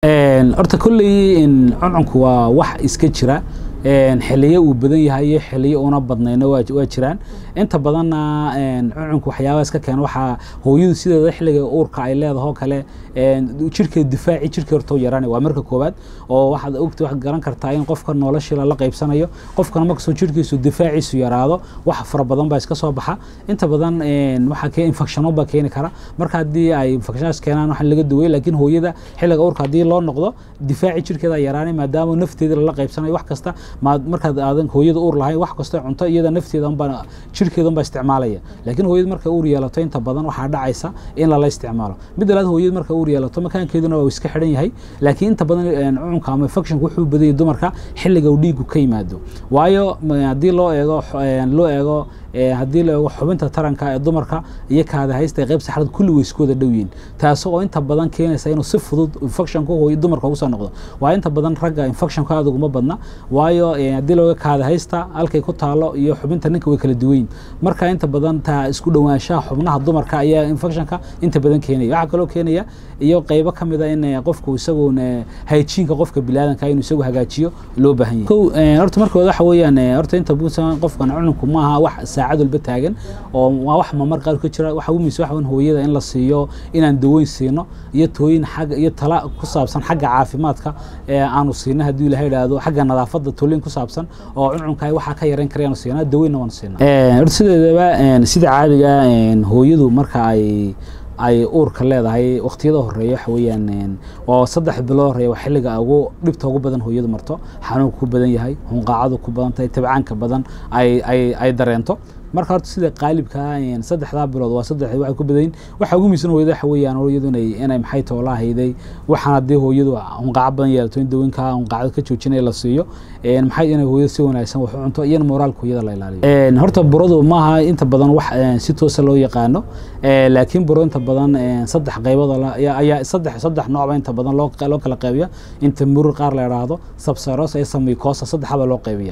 horta kolley cuncunku waa wax iska jira xiliyo uu badan yahay iyo xiliyo una badnayna waa jiraan inta badanna cuncunku waxyaabaa iska keena waxaa hooyadu sideeda xilliga uurka ay leedaho kale jirkeeda difaaci jirkii horta u yaraanay waa marka koowaad oo waxaad ogta waxaad garan kartaa in qofka noloshii lala qaybsanayo qofkana markastoo jirkiisu difaaciisu yaraado wax fara badan baa iska soo baxa inta badan waxaa kee infectiono baa keeni kara marka haddii ay infectionaas keenaan waxaa laga duway laakiin hooyada xilliga uurka haddii loo noqdo difaaci jirkeeda yaraanay maadaama nafteeda lala qaybsanayo wax kasta markaad aadan hooyada uur lahayn wax kastoo cunto iyada nafteeda unbaa jirkeeda unbaa isticmaalaya laakiin hooyada markay uur yeelato inta badan waxaa dhacaysa in lala isticmaalo mid labaad hooyada markay uur yeelato makaankeeduna waa iska xidhan yahay laakiin inta badan cuncunka ama infectionka wuxuu badayay dumarka xilliga uu dhiigu ka yimaado waayo haddii loo eego loo eego haddii la eego xubinta taranka ee dumarka iyo kaada haysta qayb saxrad kulli way isku wada dhow yihiin taasi oo inta badan keenaysa inuu si fudud infectionka hooyo dumarka ugu soo noqdo waa inta badan ragga infectionka aad uguma badna waayo haddii looga kaada haysta halkay ku taalo iyo xubinta ninka way kala duwayin marka inta badan taa isku dhowaanshaha xubnaha dumarka ayaa infectionka inta badan keenaya waxaa kaloo keenaya iyo qaybo ka mid a in qofku isaguun hayjiinka qofka bilaadanka inuu isagu hagaajiyo loo baahan yahay kow horta marka waxa weeyaan horta inta buusan qofkan cununku maaha wax saacad walba taagan oo waa wax mamar qaar ka jira waxa umiisa waxa hooyada in la siiyo inaan daweyn siino iyo tooyin xagga iyo tala ku saabsan xagga caafimaadka aanu siino haddii ilahay idhaahdo xagga nadaafadda tooyin ku saabsan oo cuncunka waxaa ka yarayn karayaanu siinaa daweynna waanu siinaa horta sideedaba sida caadiga hooyadu marka ay ay uurka leedahay waqtiyada horeeya waxa weeyaan waa saddex bilood horeeya waa xilliga ugu dhibta ugu badan hooyadu marto xanuunka ku badan yahay hunqaacadu ku badan tahay tabcaanka badan ay ay ay dareento marka horta sida qaalibka saddexdaa bilood waa saddex waxay ku badayin waxa ugu miisan hooyada waxa weeyaan hooyadu inay inay maxay toolaa hayday waxaan haddii hooyadu hunqaaco badan yeelato in dawooyinka hunqaacada ka joojinaya la siiyo maxay inay hooyada si wanaagsan wax u cunto iyana moraalka hooyada la ilaaliyo horta buradu maaha inta badan wax si toosa loo yaqaano laakiin buro inta badan saddex qaybood ayaa saddex saddex noocba inta badan loo loo kala qaybiya inta murur qaar la idhaahdo sabseros iyo samikosa saddexaba loo qaybiya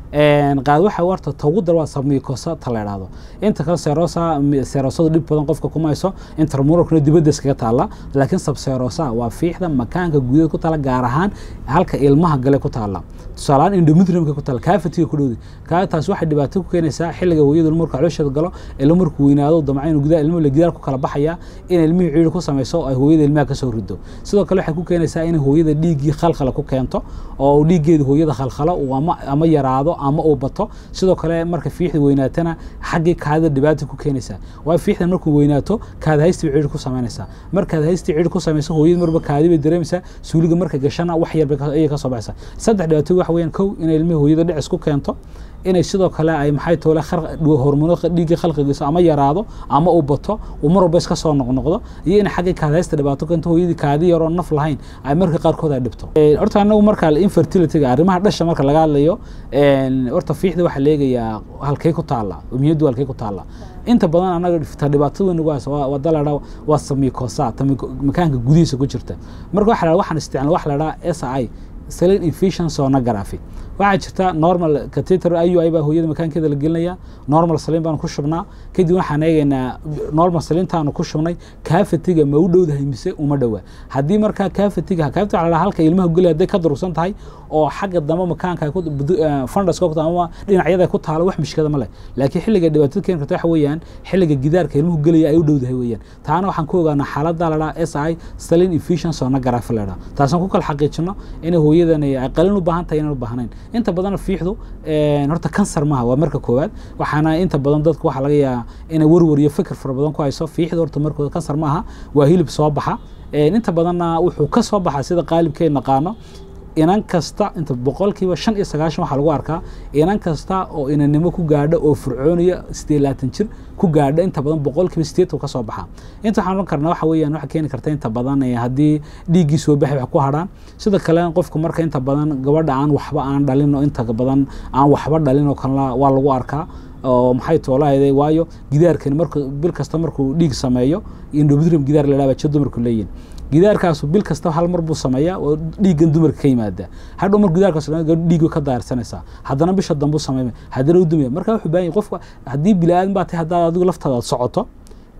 qaad waxa warta togu dar waa samikosa ta la idhaahdo inta kale serosa serosada dhib badan qofka kuma hayso intermuralkuna dibadda iskaga taalla laakiin sabserosa waa fiixda makaanka gudaha ku taala gaar ahaan halka ilmaha gale ku taalla tusaalehaan endometriumka ku taalla kaafatiga ku dhowdi kaa taas waxay dhibaato ku keenaysaa xilliga hooyadu marka caloosheeda galo ilmo markuu weynaado damca inuu gudaha ilmuhu la gidaar ku kala baxaya in ilmihii ciiri ku samayso ay hooyada ilmaha ka soo rido sidoo kale waxay ku keenaysaa in hooyada dhiiggii khalkhala ku keento oo dhiiggeeda hooyada khalkhalo ama ama yaraado ama uu bato sidoo kale marka fiixda weynaatana xaggii kaadida dhibaata ku keenaysaa waayo fiixdan markuu weynaato kaada haysti bay ciiri ku samaynaysaa markaad haysti ciiri ku samayso hooyada marba kaadi bay dareemaysaa suuliga marka gashana wax yar ayay ka soo baxaysaa saddex dhibaato waxa weeyaan kow inay ilmihii hooyada dhicis ku keento inay sidoo kale ay maxay toole hormono dhiigga khalqigiisa ama yaraado ama uu bato uu mar walba iska soo noqnoqdo iyo in xaggii kaadaysta dhibaato keento hooyadii kaadi yaroo naf lahayn ay marka qaarkood ay dhibto horta anagu marka infertilityga arrimaha dhasha marka laga hadlayo horta fiixda waxaa leegayaa halkay ku taalla umiyaddu halkay ku taalla inta badan anaga ta dhibaatada weyn ugu haysa waa daladha waa samikosa makaanka gudihiisa ku jirta marka waxa la waxaan isticmaal waxa la dhaha s i saline infusion sonography waxaa jirta normal catheter iu i baa hooyada makaankeeda la gelinaya normal saliin baanu ku shubnaa kadib waxaan eegaynaa normal saliintaanu ku shubnay kaafatiga ma u dhowdahay mise uma dhowa haddii markaa kaafatiga kaafatiga waxaa la halka ilmaha geli hadday ka durugsan tahay oo xagga dambe makaanka funduska ku ama dhinacyada ku taalo wax mishkada ma leh laakiin xilliga dhibaatada keeni karta waxa weeyaan xilliga gidaarka ilmuhu gelaya ay u dhowdahay weeyaan taana waxaan ku ogaanaa xaaladda la dhaha s i saline infusion sonography la dhaha taasaan ku kala xaqiijino inay hooyadan ay qalin u baahan tahay inaan u baahnayn inta badan fiixdu horta kansar maaha waa marka koowaad waxaana inta badan dadku waxaa laga yaabaa inay warwar iyo fikir fara badan ku hayso fiixdu horta markooda kansar maaha waa hilib soo baxa inta badanna wuxuu ka soo baxa sida qaalibkay naqaano inan kasta inta boqolkiiba shan iyo sagaashan waxaa lagu arkaa inan kasta oo inanimo ku gaadha oo fircooniya sideed laatan jir ku gaadha inta badan boqolkiiba sideetan ka soo baxa inta waxaan oran karnaa waxa weeyaan waxa keeni karta inta badan haddii dhiiggii soo baxay wax ku hadhaan sida kale qofku marka inta badan gabadha aan waxba aan dhalin oo inta badan aan waxba dhalin oo kalena waa lagu arkaa oo maxay toolahayday waayo gidaarkani marku bil kasta markuu dhiig sameeyo endometrium gidaar la dhaaba jir dumarku leeyihin gidaarkaasu bil kasta hal mar buu sameeyaa oo dhiiggan dumarka ka yimaada hadhow mar gidaarkaas dhiig ka daarsanaysaa haddana bisha dambu sameymay haddana u dumaya marka wuxuu baahan yahay qofka haddii bilaadan baa tahay haddaad adigu laftaada aad socoto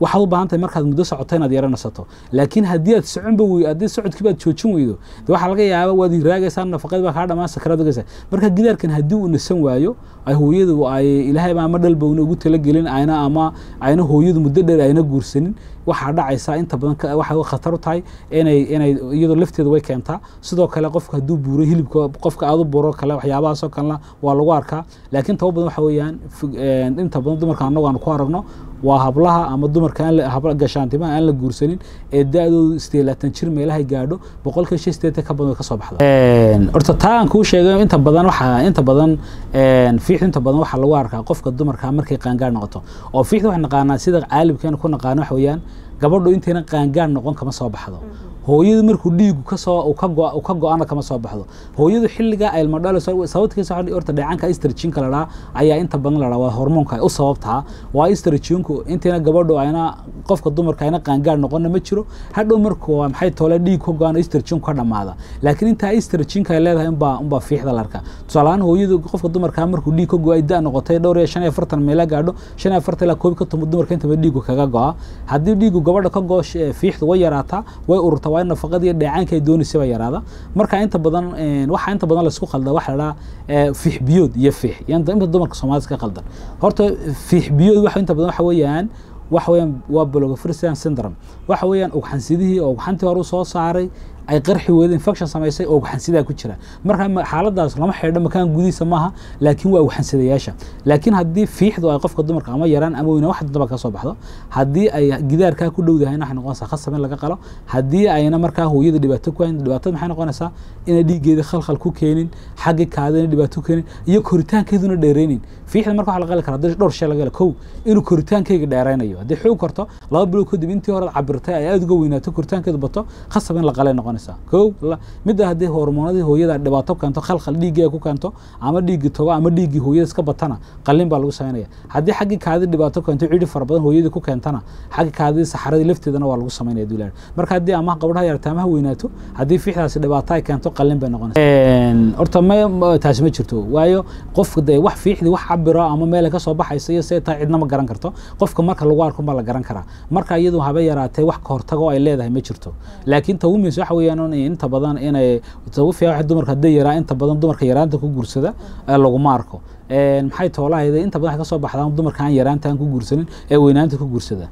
waxaad u baahan tahay markaad muddo socoto inaad yara nasato laakiin haddii aad soconba wey haddii socodkii baad joojin weydo de waxaa laga yaaba waad hiraagaysaa nafaqadii baa kaa dhamaan sakaraad ogaysaa marka gidaarkan haddii uu nasan waayo ay hooyadu ay ilaahayba ama dhalba una ugu talagelin ayna ama ayna hooyadu muddo dheer ayna guursanin waxaa dhacaysaa inta badan waxay khatar u tahay inay inay iyadoo lafteeda way keentaa sidoo kale qofka hadduu buuro hilibka qofka aad u buuro kale waxyaabahaasoo kalena waa lagu arkaa laakiin taba badan waxa weeyaan inta badan dumarka annagu aan ku aragno waa hablaha ama dumarka aan gashaantimaha aan la guursanin ee da-doodu sideed laatan jir meelahay gaadho boqolkiiba shan sideetan ka badan way kasoo baxda horta taa aan kuu sheegay inta badan waxaa inta badan fiixdu inta badan waxaa lagu arkaa qofka dumarka markay qaangaar noqoto oo fiixdu waxaan naqaanaa sida caalimkeena ku naqaano waxa weeyaan gabadhu intayna qaangaar noqon kama soo baxdo hooyadu markuu dhiigu kasoo ka go-ana kama soo baxdo hooyadu xilliga ay ilma dhalayso sababtkiisa horta dheecanka estrajinka la dhaha ayaa inta badan la dhaha waa hormoonka u sababtaa waa estrajinku intayna gabadhu ayna qofka dumarka ayna qaangaar noqonna ma jiro hadhow marku waa maxay toole dhiig ka go-an estrajinku ka dhamaada laakiin intaa estrajinka ay leedahay unbaa unbaa fiixda la arkaa tusaalahaan hooyadu qofka dumarka markuu dhiig ka go-ay da noqotay dhowr iyo shan iyo afartan meela gaadho shan iyo afartan ilaa koob ka tomo dumarka intaba dhiigu kaga go-a haddii dhiigu gabadha ka go fiixdu way yaraataa way ururtaa waa in nafaqada iyo dheecaanka ay doonaysa baa yaraada marka inta badan waxaa inta badan laisku qalda waxa la dhaha fiix biyood iyo fiix inta dumarka soomaalida ka qaldan horta fiix biyood waxa inta badan waxa weeyaan waxa weeyaan waa blogofristian syndrome waxa weeyaan ugxansidihii oo ugxantii hore u soo saaray ay qarxi weyda infection samaysay oo ugxansidaa ku jira marka xaaladaas lama xidho makaan gudihiisa maaha laakiin waa ugxansadayaasha laakiin haddii fiixdu ay qofka dumarka ama yaraan ama weyna wax daba ka soo baxdo haddii ay gidaarkaa ku dhowdahayna waxay noqonaysaa khasab in laga qalo haddii ayna markaa hooyada dhibaato ku hayn dhibaatada maxay noqonaysaa inay dhiiggeeda khalkhal ku keenin xaggi kaadina dhibaato ku keenin iyo koritaankeeduna dheeraynin fiixda marka waxa la qali karaa haddii dhowr shay laga helo kow inuu koritaankeyga dheeraynayo haddii xoog korto laba bilood kadib intii hore cabirtay ay aada uga weynaato koritaankeedu bato khasab in la qalay noqonaysaa kow midda haddii hormoonadii hooyada dhibaato keento khalkhal dhiiggii ay ku keento ama dhiiggii togo ama dhiiggii hooyada iska batana qalin baa lagu samaynaya haddii xaggii kaadi dhibaato keento cidhi fara badan hooyadii ku keentana xaggi kaadidii saxaradii lafteedana waa lagu samaynaya duulaar marka haddii ama gabadhaha yarata ama ha weynaato haddii fiixdaasi dhibaato ay keento qalin bay noqonaysa horta ma taasi ma jirto waayo qofka dee wax fiixdii wax cabiro ama meel ka soo baxaysa iyo see taa cidna ma garan karto qofka marka lagu arko baa la garan karaa marka iyadu haba yaraatee wax ka hortago ay leedahay ma jirto laakiin tawumis waxa weeyaan inta badan inay ugu fiican dumarka hadday yaraa inta badan dumarka yaraanta ku guursada laguma arko maxay toolahayda inta badan waxay ka soo baxdaan dumarka aan yaraanta aan ku guursanin ee weynaanta ku guursada